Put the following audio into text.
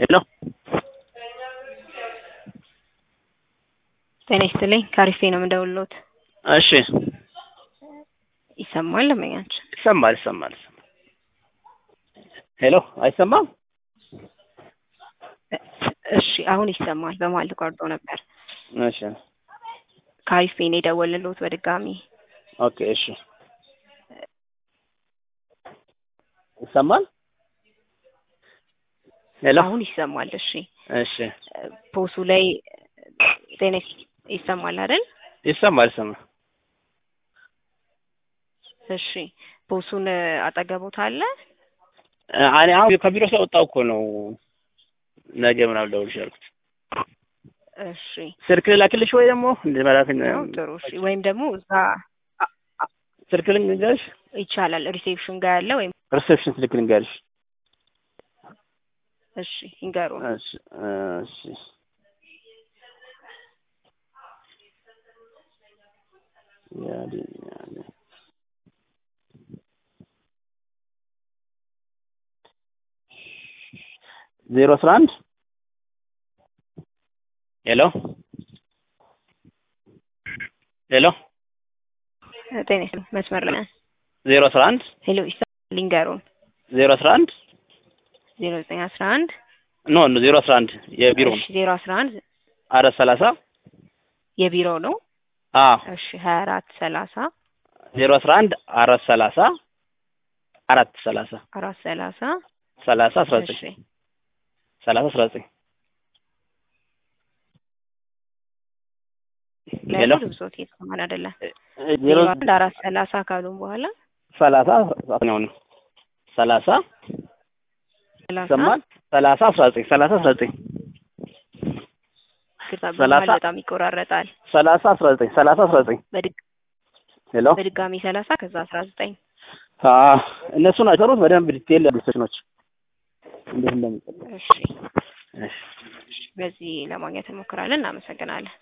ሄሎ ጤና ይስጥልኝ ከአሪፌ ነው የምደውልዎት። እሺ ይሰማል ለመኛችን? ይሰማል ይሰማል ይሰማል። ሄሎ አይሰማም? እሺ አሁን ይሰማል። በመሀል ተቋርጦ ነበር። እሺ ከአሪፌ ነው የደወልልዎት በድጋሚ። ኦኬ እሺ ይሰማል? ሄሎ አሁን ይሰማል። እሺ እሺ ፖሱ ላይ ጤና ይስ- ይሰማል አይደል? ይሰማል ይሰማል። እሺ ፖሱን አጠገቦት አለ? እኔ አሁን ከቢሮ ስለወጣሁ እኮ ነው ነገ ምናምን ልደውልልሽ ያልኩት። እሺ ስልክ ልላክልሽ ወይ ደግሞ እንደ መላክ ነው ጥሩ። እሺ ወይም ደግሞ እዛ አ- አ- ስልክ ልንገርሽ? ይቻላል ሪሴፕሽን ጋር ያለ ወይም ሪሴፕሽን ስልክ ልንገርሽ? እሺ ይንገሩን። እሺ እሺ ያዲ ያዲ ዜሮ አስራ አንድ ሄሎ ሄሎ ጤና ይስጥልኝ መስመር ላይ ነን። ዜሮ አስራ አንድ ሄሎ ይሰማል ይንገሩን። ዜሮ አስራ አንድ ዜሮ ዘጠኝ አስራ አንድ ኖ ኖ ዜሮ አስራ አንድ የቢሮ እሺ ዜሮ አስራ አንድ አራት ሰላሳ የቢሮ ነው። አዎ እሺ ሀያ አራት ሰላሳ ዜሮ አስራ አንድ አራት ሰላሳ አራት ሰላሳ አራት ሰላሳ ሰላሳ አስራ ዘጠኝ እሺ ሰላሳ አስራ ዘጠኝ ሄሎ ለምን ብሶት እየተሰማን አይደለም። ዜሮ ዜሮ አንድ አራት ሰላሳ ካሉን በኋላ ሰላሳ ነው ነው ሰላሳ ሰላሳ ይሰማል ሰላሳ አስራ ዘጠኝ ሰላሳ አስራ ዘጠኝ ይቅርታ ሰላሳ በመሀል በጣም ይቆራረጣል። ሰላሳ አስራ ዘጠኝ ሰላሳ አስራ ዘጠኝ በድግ ሄሎ በድጋሚ ሰላሳ ከዛ አስራ ዘጠኝ አዎ እነሱ ናቸው የሰሩት በደንብ ዲቴል ያሉ ሰዎች እንዴት እንደሚጠቀም እሺ እሺ በዚህ ለማግኘት እንሞክራለን። እናመሰግናለን።